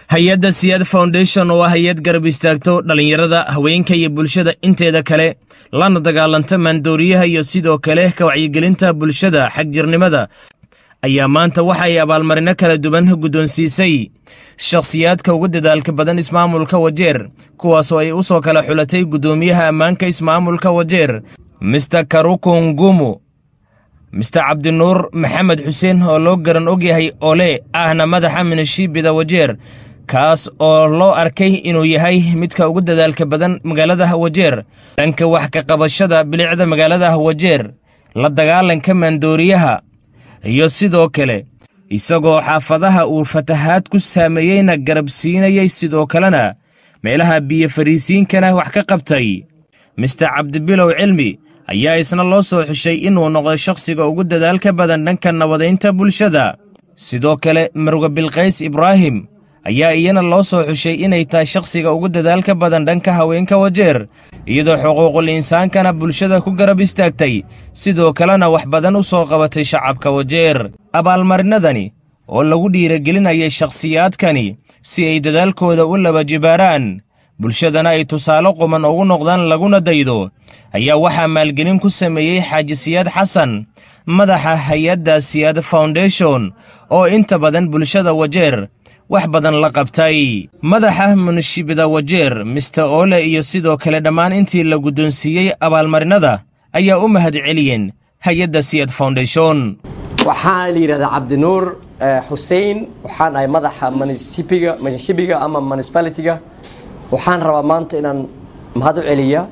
hay-adda siyaad foundation oo ah hay-ad garab istaagto dhallinyarada haweenka iyo bulshada inteeda kale lana dagaalanta maandooriyaha iyo sidoo kale ka wacyigelinta bulshada xagjirnimada ayaa maanta waxa ay abaalmarino kala duwan guddoonsiisay shakhsiyaadka ugu dadaalka badan ismaamulka wajeer kuwaasoo ay u soo kala xulatay guddoomiyaha ammaanka ismaamulka wajeer mister karukungumu mister cabdinuur maxamed xuseen oo loo garan ogyahay ole ahna madaxa minishiibida wajeer kaas oo loo arkay inuu yahay midka ugu dadaalka badan magaalada wajeer dhanka wax ka qabashada bilicda magaalada wajeer la dagaalanka maandooriyaha iyo sidoo kale isagoo xaafadaha uu fatahaad ku saameeyeyna garab siinayay sidoo kalena meelaha biyo fariisiinkana wax ka qabtay mister cabdibilow cilmi ayaa isna loo soo xishay inuu noqdo shakhsiga ugu dadaalka badan dhanka nabadaynta bulshada sidoo kale marwe bilkays ibraahim ayaa iyana loo soo xushay inay tahay shakhsiga ugu dadaalka badan dhanka haweenka wajeer iyadoo xuquuqul insaankana bulshada ku garab istaagtay sidoo kalena wax badan u soo qabatay shacabka wajeer abaalmarinadani oo lagu dhiiragelinayay shakhsiyaadkani si ay dadaalkooda u laba jibaaraan bulshadana ay tusaale quman ugu noqdaan laguna daydo ayaa waxaa maalgelin ku sameeyey xaaji siyaad xasan madaxa hay-adda siyaad foundation oo inta badan bulshada wajeer wax badan la qabtay madaxa munishibida wajeer mister ole iyo sidoo kale dhammaan intii la guddoonsiiyey abaalmarinada ayaa u mahad celiyeen hay-adda siyad foundation waxaa la yidhahdaa cabdinuur xusein waxaan ahay madaxa munisibiga munishibiga ama municipalitiga waxaan rabaa maanta inaan mahad u celiya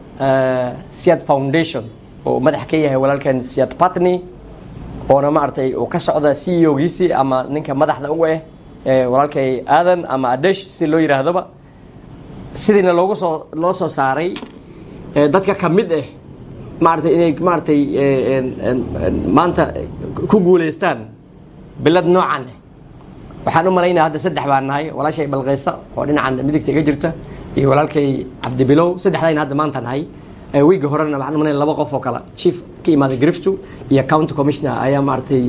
siyad foundation oo madax ka yahay walaalkan siyad patney oona maaragtay uu ka socda c e ogiisii ama ninka madaxda uga ah walaalkay aadan ama adesh si loo yihaahdaba sidiina loogu soo loo soo saaray dadka ka mid ah maaratay inay maaratay maanta ku guuleystaan bilad noocan ah waxaan u malaynaya hadda saddex baan nahay walaashay balkeysa oo dhinacan midigta iga jirta iyo walaalkay cabdibilow saddexdayna hadda maanta nahay wiiga horena waxaan u malaynaya laba qof oo kale chief ka imaaday griftu iyo county commissioner ayaa maaratay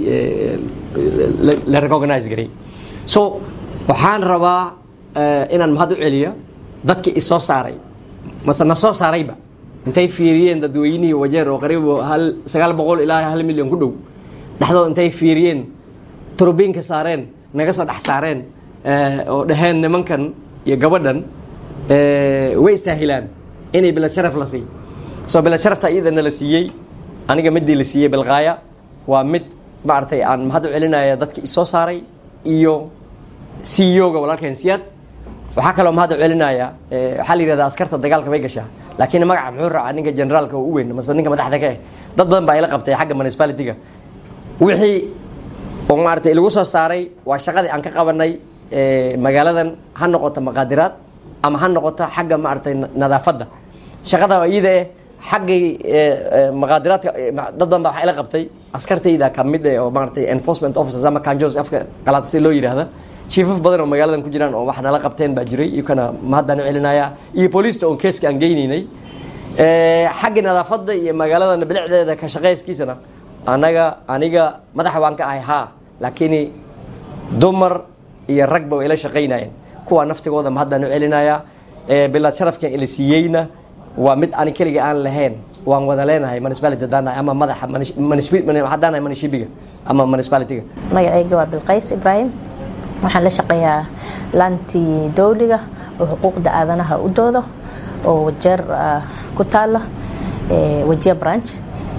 la recognize garay so waxaan rabaa inaan mahad u celiya dadkii isoo saaray mase na soo saarayba intay fiiriyeen dadweynihii wajeer oo qariibo hal sagaal boqol ilaa hal milyan ku dhow dhexdood intay fiiriyeen turubiinka saareen naga soo dhex saareen oo dhaheen nimankan iyo gabadhan way istaahilaan inay bilad sharaf la siiy soo bilad sharafta iyadana la siiyey aniga midii la siiyey bilqaaya waa mid maaragtay aan mahad u celinaya dadkii isoo saaray iyo c e o-ga walaalkeen siyaad waxaa kaloo mahad u celinaya waxaa la yihahda askarta dagaalka bay gashaa laakiin magaca muxuu raacaa ninka generaalka oo u weyn mase ninka madaxda ka ah dad badan baa ila qabtay xagga municipalitiga wixii oo maaragtay lagu soo saaray waa shaqadii aan ka qabanay magaaladan ha noqoto maqaadiraad ama ha noqoto xagga maaragtay nadaafadda shaqada iyada eh xaggay maqaadiraadka dad badan baa waxa ila qabtay askartayda ka mid eh oo maaragtay enforcement officers ama kanjos afka qalaad si loo yidhaahda chiefaf badan oo magaaladan ku jiraan oo wax nala qabteen baa jiray iyokana mahadbaan u celinaya iyo booliista oon keeska aan geynaynay xagga nadaafadda iyo magaaladana bilicdeeda ka shaqayskiisana anaga aniga madaxa waan ka ahay haa laakiin dumar iyo ragba way la shaqaynayeen kuwa naftigooda mahad baan u celinaya bilaad sharafkan ila siiyeyna waa mid ani keliga aan lahayn waan wada leenahay municipality hadaan nahay ama madaxa haddaan nahay munishibiga ama municipalitiga magacayga waa bilqays ibraahim waxaan la shaqeeyaa laantii dowliga oo xuquuqda aadanaha u doodo oo wajeer ku taala wajiya branch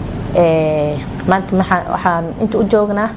maanta waxaan inta u joognaa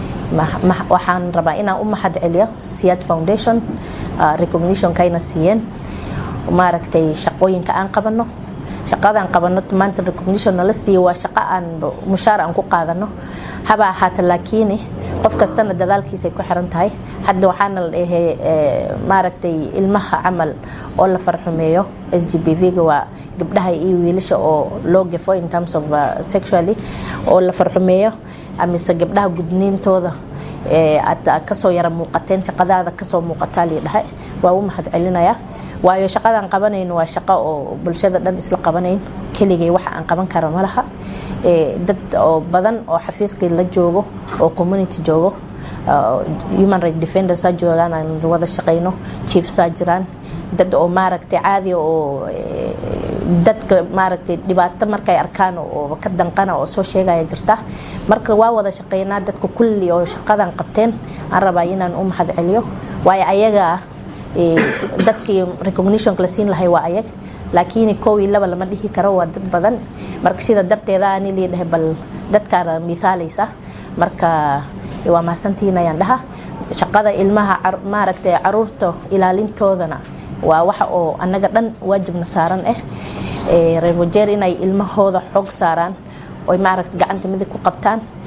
waxaan rabaa inaan u mahad celiyo siyaad foundation recognitionkayna siiyeen maaragtay shaqooyinka aan qabano shaqadaan qabano maanta recognition nala siiyo waa shaqo aan mushaar aan ku qaadano haba ahaata laakiin qof kastana dadaalkiisay ku xiran tahay hadda waxaana la dhahey maaragtay ilmaha camal oo la farxumeeyo s g b v-ga waa gabdhaha iyo wiilasha oo loo gafo in terms of sexually oo la farxumeeyo amise gabdhaha gudniintooda aad kasoo yara muuqateen shaqadaada kasoo muuqataa lii dhahay waa u mahad celinaya waayo shaqadaan qabanayno waa shaqo oo bulshada dhan isla qabanayn keligay waxa aan qaban kara malaha dad oo badan oo xafiiskii la joogo oo community joogo human right defendersaa joogaan aan wada shaqayno chiefsaa jiraan dad oo maaragtay caadi oo dadka maaragtay dhibaato markay arkaan oo ka danqana oo soo sheegaya jirta marka waa wada shaqaynaa dadka kulli oo shaqadan qabteen aan rabaa inaan u mahad celiyo waayo ayaga dadkii recognitionka la siin lahay waa ayag laakiin kow iyo laba lama dhihi karo waa dad badan marka sida darteeda ani liidhahay bal dadkaana misaalaysa marka waa mahadsantihiin ayaan dhaha shaqada ilmaha maaragtay caruurta ilaalintoodana waa waxa oo annaga dhan waajibna saaran ah reer wajeer inay ilmahooda xoog saaraan oy maaragta gacanta midig ku qabtaan